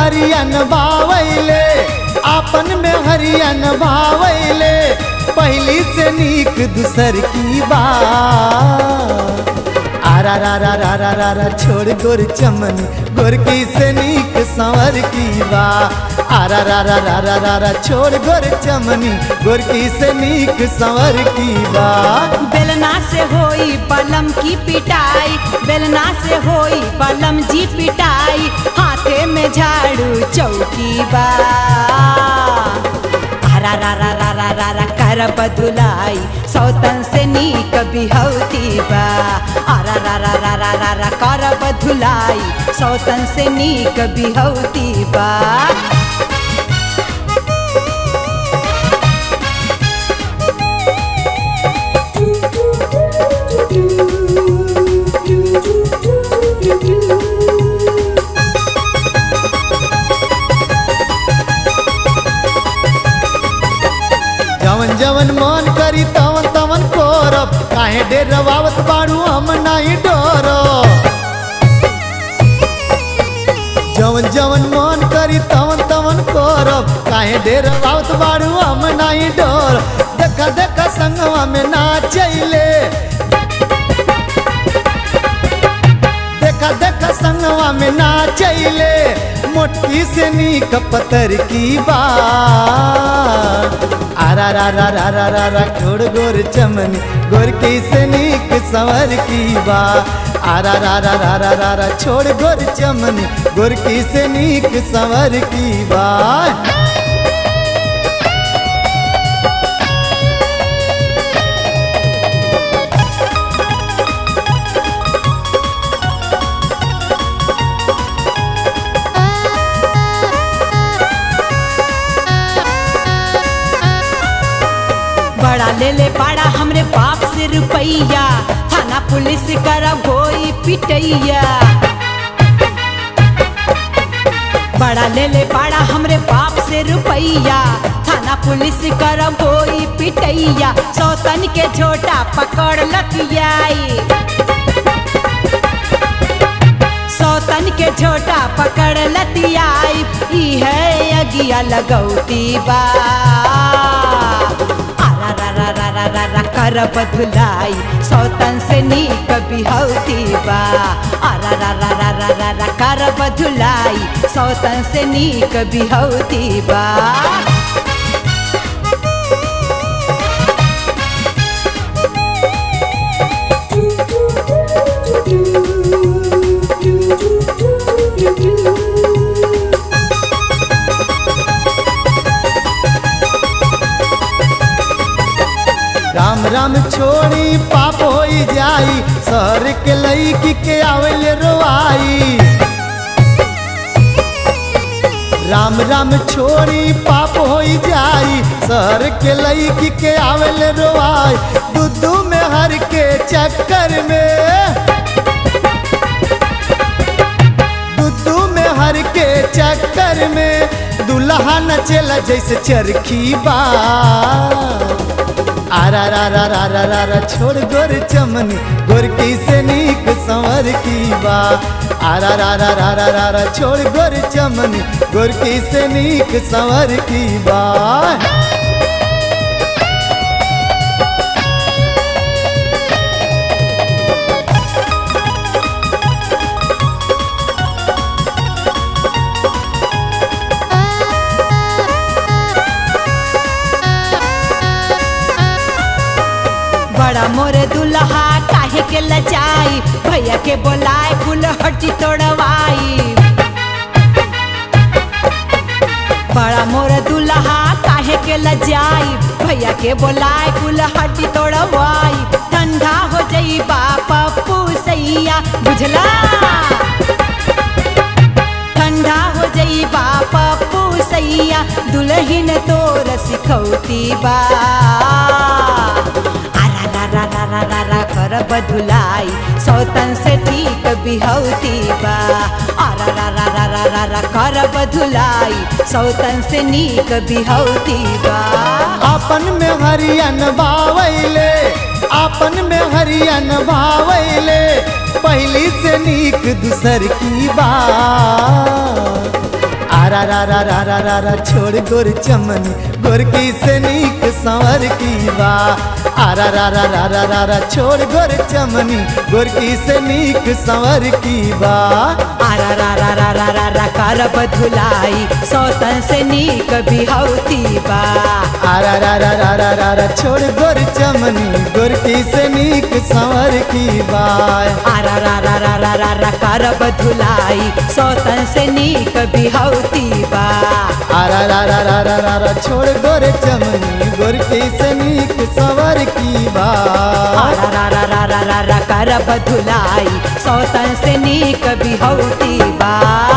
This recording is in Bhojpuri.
हरियन भावैले आपन में हरियन भावैले पहली से नीक दूसर की बात आरा रा रा रा रा रा रा छोड़ गोर चमन गोरकी से नीक संवर की बा आरा रा रा रा रा रा रा छोड़ गोर चमनी गोरकी से नीक संवर की बा बेलना से होई बलम की पिटाई बेलना से होई बलम जी पिटाई हाथे में झाड़ू चौकी बा रा रा रा रा रा रा रा कर बदुलाई सौतन से नीक बिहौती बा रा रा रा रा रा रा रा कर बदुलाई सौतन से नीक बिहौती बा जवन जवन मन करी तवन तवन करब काहे डेरवावत बाड़ू हम नहीं डरब जवन जवन मन करी तवन तवन करब काहे डेरवावत बाड़ू हम नहीं डर देखा देखा संगवा में नाचैले देखा देखा संगवा में नाचैले मोटकी से नीक पतर की बात आरा रा रा रा रा रा रा छोड़ गोर चमनी गोरकी से नीक संवर की बा आरा रा रा रा रा रा रा छोड़ गोर चमनी गोरकी से नीक संवर की बा बड़ा ले ले पाड़ा हमरे बाप से रुपैया थाना पुलिस करब होई पिटैया बड़ा ले ले पाड़ा हमरे बाप से रुपैया थाना पुलिस करब होई पिटैया सौतन के झोटा पकड़ लतियाई सौतन के झोटा पकड़ लतियाई ई है अगिया लगौती बा आरा रा रा रा रा रा रा कर बदुलाई सौतन से नीक बिहौती बा आरा रा रा रा रा रा रा कर बदुलाई सौतन से नीक बिहौती बा राम राम छोड़ी पाप होई जाई शहर के लईकी के आवेले रोआई राम राम छोड़ी पाप होई जाई शहर के लईकी के आवेले रोआई दूधू में हर के चक्कर में दूधू में हर के चक्कर में दुल्हा नचेला जैसे चरखी बा आरा रा रा रा रा रा रा छोड़ गोर चमनी गोरकी से नीक संवर की बा आरा रा रा रा रा रा रा छोड़ गोर चमनी गोरकी से नीक संवर की बा बड़ा मोरे दुल्हा काहे के लजाई भैया के बोलाए कुल हड्डी तोड़वाई बड़ा मोर दुल्हा काहे के लजाई भैया के बोलाए कुल हड्डी तोड़वाई ठंडा हो जाई पप्पू सैया बुझला ठंडा हो जाई पप्पू सैया दुल्हन तोर सिखौती बा आरा रा रा रा रा रा रा कर बदुलाई सौतन से ठीक बिहौती बा आरा रा रा रा रा रा रा कर बदुलाई सौतन से नीक बिहौती बा आपन में हरियन भावैले आपन में हरियन भावैले पहली से नीक दूसर की बात आरा रा रा रा रा रा रा छोड़ गोर चमनी गोरकी से नीक संवर की बा आरा रा रा रा रा रा रा छोड़ गोर चमनी गोरकी से नीक संवर की बा आरा रा रा रा रा रा रा करब धुलाई सौतन से नीक बिहौती बा आरा रा रा रा रा रा रा छोड़ गोर चमनी गोरकी से नीक संवर की बा आरा रा रा रा रा रा रा करब धुलाई सौतन से नीक बिहौती बा आरा रा रा रा रा रा रा छोड़ गोर चमनी गोरकी से नीक संवर की बा आरा रा रा रा रा रा रा करब धुलाई सौतन से नीक बिहौती बा